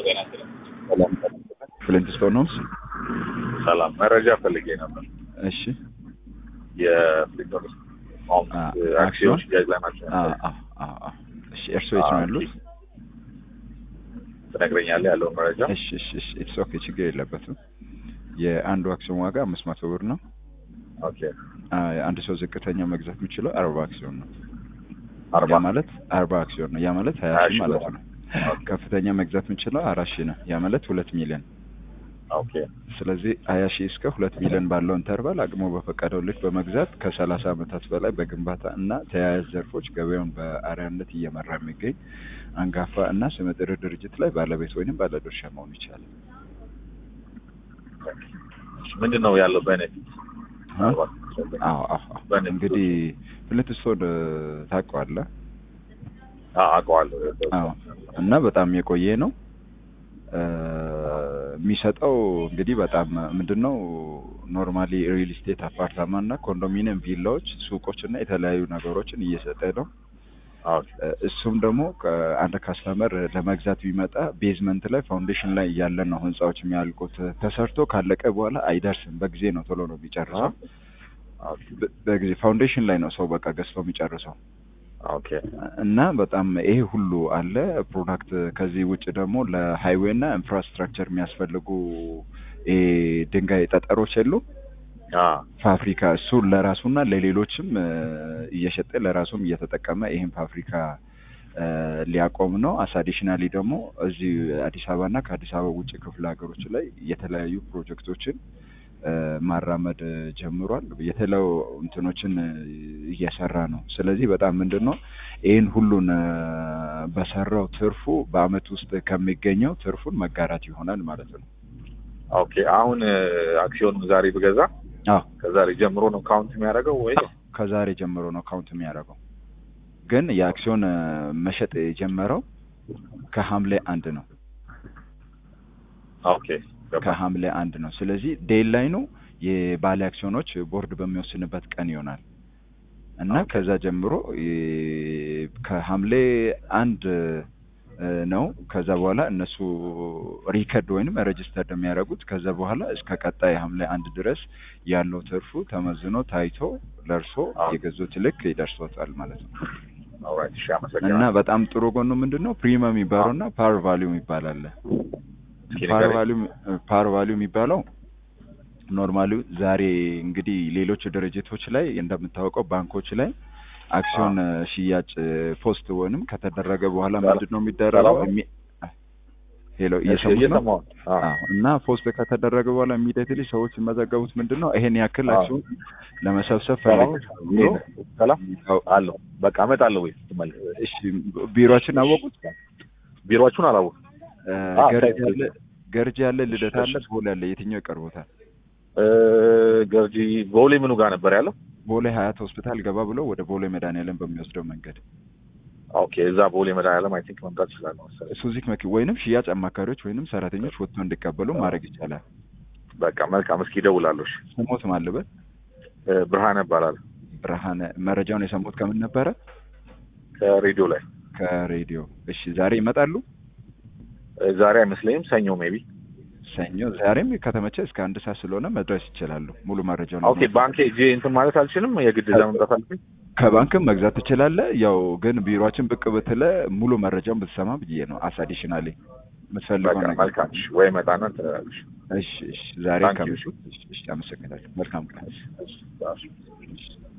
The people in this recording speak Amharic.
ጤና ይስጥልኝ። ሰላም ፍሊንትስቶን ነው። ሰላም መረጃ ፈልጌ ነበር። እሺ የፍሊንቶን ሆም አ- አክሲዮን አክሲዮን? ሽያጭ ላይ ናቸው። አ አ አ አ እሺ እርስዎ የት ነው አ- ያሉት? ትነግረኛለህ ያለውን መረጃ? እሺ እሺ እሺ ኢትስ ኦኬ ችግር የለበትም። የአንዱ አክሲዮን ዋጋ አምስት መቶ ብር ነው። ኦኬ አ አንድ ሰው ዝቅተኛ መግዛት የሚችለው አርባ አክሲዮን ነው። አርባ ያ ማለት አርባ አክሲዮን ነው። ያ ማለት ሀያ ሀያ ሺህ ሺህ ማለት ብር። ነው። ከፍተኛ መግዛት የምችለው አራት ሺህ ነው። ያ ማለት ሁለት ሚሊዮን ኦኬ ስለዚህ ሀያ ሺህ እስከ ሁለት ሚሊዮን ባለው ኢንተርቫል አቅሞ በፈቀደው ልክ በመግዛት ከሰላሳ ዓመታት በላይ በግንባታ እና ተያያዥ ዘርፎች ገበያውን በአርአያነት እየመራ የሚገኝ አንጋፋ እና ስመጥር ድርጅት ላይ ባለቤት ወይንም ባለድርሻ መሆን ይቻላል። ምንድን ነው ያለው ቤኔፊት? አ? አዎ አዎ አዎ። በንግዱ- እንግዲህ ፍሊንትስቶን ታውቀዋለህ? አውቀዋለሁ። አዎ እና በጣም የቆየ ነው እ የሚሰጠው እንግዲህ በጣም ምንድነው ኖርማሊ ሪል ስቴት አፓርታማ እና ኮንዶሚኒየም ቪላዎች፣ ሱቆች እና የተለያዩ ነገሮችን እየሰጠ ነው። ኦኬ እ እሱም ደግሞ አንድ ካስተመር ለመግዛት ቢመጣ ቤዝመንት ላይ ፋውንዴሽን ላይ እያለ ነው ህንጻዎች የሚያልቁት። ተሰርቶ ካለቀ በኋላ አይደርስም። በጊዜ ነው ቶሎ ነው የሚጨርሰው። ኦኬ በ- በጊዜ ፋውንዴሽን ላይ ነው ሰው በቃ ገዝቶ የሚጨርሰው። ኦኬ እና በጣም ይሄ ሁሉ አለ ፕሮዳክት። ከዚህ ውጭ ደግሞ ለሃይዌይ እና ኢንፍራስትራክቸር የሚያስፈልጉ ይሄ ድንጋይ ጠጠሮች የሉ አ ፋብሪካ እሱን ለራሱና ለሌሎችም እ እየሸጠ ለራሱም እየተጠቀመ ይህን ፋብሪካ እ ሊያቆም ነው። አስ አዲሽናሊ ደግሞ እዚህ አዲስ አበባና ከአዲስ አበባ ውጭ ክፍለ ሀገሮች ላይ የተለያዩ ፕሮጀክቶችን እ ማራመድ ጀምሯል። የተለያዩ እንትኖችን እ እየሰራ ነው። ስለዚህ በጣም ምንድን ነው ይህን ሁሉን እ በሰራው ትርፉ በአመት ውስጥ ከሚገኘው ትርፉን መጋራት ይሆናል ማለት ነው። ኦኬ አሁን እ፣ አክሲዮኑን ዛሬ ብገዛ አዎ ከዛሬ ጀምሮ ነው ካውንት የሚያደርገው ወይ? ከዛሬ ጀምሮ ነው ካውንት የሚያደርገው። ግን የአክሲዮን እ መሸጥ የጀመረው ከሐምሌ አንድ ነው። ኦኬ ገባ። ከሐምሌ አንድ ነው። ስለዚህ ዴል ላይኑ የባለ አክሲዮኖች ቦርድ በሚወስንበት ቀን ይሆናል እና ኦኬ። ከዛ ጀምሮ የ- ከሐምሌ አንድ እ ነው። ከዛ በኋላ እነሱ ሪከርድ ወይንም ሬጅስተርድ የሚያደርጉት ከዛ በኋላ እስከ ቀጣይ ሐምሌ አንድ ድረስ ያለው ትርፉ ተመዝኖ ታይቶ ለእርሶ አዎ። የገዙት ልክ ይደርሶታል ማለት ነው። ኦልራይት እሺ፣ እና አመሰግናለሁ። በጣም ጥሩ ጎኑ ምንድን ነው ፕሪሚየም የሚባለው እና ፓር ቫሊዩ የሚባል አለ። እስኪ ፓር ንገረኝ። ቫሊዩ ፓር ቫሊዩ የሚባለው ኖርማሊ ዛሬ እንግዲህ ሌሎች ድርጅቶች ላይ እንደምታወቀው ባንኮች ላይ አክሲዮን ሽያጭ ፖስት ወይንም ከተደረገ በኋላ ሰላም። ምንድን ነው የሚደረገው? ሰላም። የሚ- ሄሎ እሺ፣ እየሰሙት ነው? እየሰማሁ ነው። አዎ። አዎ። እና ፖስት ከተደረገ በኋላ ኢሚዲየትሊ ሰዎች የሚመዘገቡት ምንድን ነው ይሄን ያክል አዎ። አክሲዮን ለመሰብሰብ ሰላም ፈልግ ብሎ ሰላም ያው፣ አለሁ። በቃ እመጣለሁ ወይ ስትመለስ። እሺ ቢሮችን አወቁት። ቢሮዎቹን አላወኩም። እ አዎ፣ ገርጂ ታይም አለ ገርጂ አለ ልደታ አለ እሺ። ቦሌ አለ የትኛው ይቀርቦታል? እ፣ ገርጂ ቦሌ ምኑ ጋር ነበር ያለው? ቦሌ ሀያት ሆስፒታል ገባ ብሎ ወደ ቦሌ መድኃኒዓለም በሚወስደው መንገድ ኦኬ፣ እዛ ቦሌ መድኃኒዓለም አይ ቲንክ መምጣት እችላለሁ መሰለኝ። ሱዚክ መኪ ወይንም ሽያጭ አማካሪዎች ወይንም ሰራተኞች ወጥቶ እንዲቀበሉ ማድረግ ይቻላል። በቃ መልካም፣ እስኪ እደውላለሁ። እሺ። ስሞት ማልበት እ፣ ብርሃነ እባላለሁ ብርሃነ መረጃውን የሰሙት ከምን ነበረ? ከሬዲዮ ላይ። ከሬዲዮ። እሺ ዛሬ ይመጣሉ? እ፣ ዛሬ አይመስለኝም፣ ሰኞ ሜቢ። ሰኞ። ዛሬም ከተመቸ እስከ አንድ ሰዓት ስለሆነ መድረስ ይችላሉ። ሙሉ መረጃውን ኦኬ፣ ባንክ ሄጄ እንትን ማለት አልችልም። የግድ እዛ መምጣት አለብኝ። ከባንክም መግዛት ትችላለህ። ያው ግን ቢሮችን ብቅ ብትለ ሙሉ መረጃውን ብትሰማ ብዬ ነው። አስ አዲሽናሊ የምትፈልገው በቃ ነገር መልካም። እሺ፣ ወይ መጣና እንትን እላለሁ። እሺ፣ እሺ። ዛሬ Thank you. ከምሽቱ እሺ፣ እሺ። አመሰግናለሁ። መልካም ቀን። እሺ፣ እሺ። እሺ።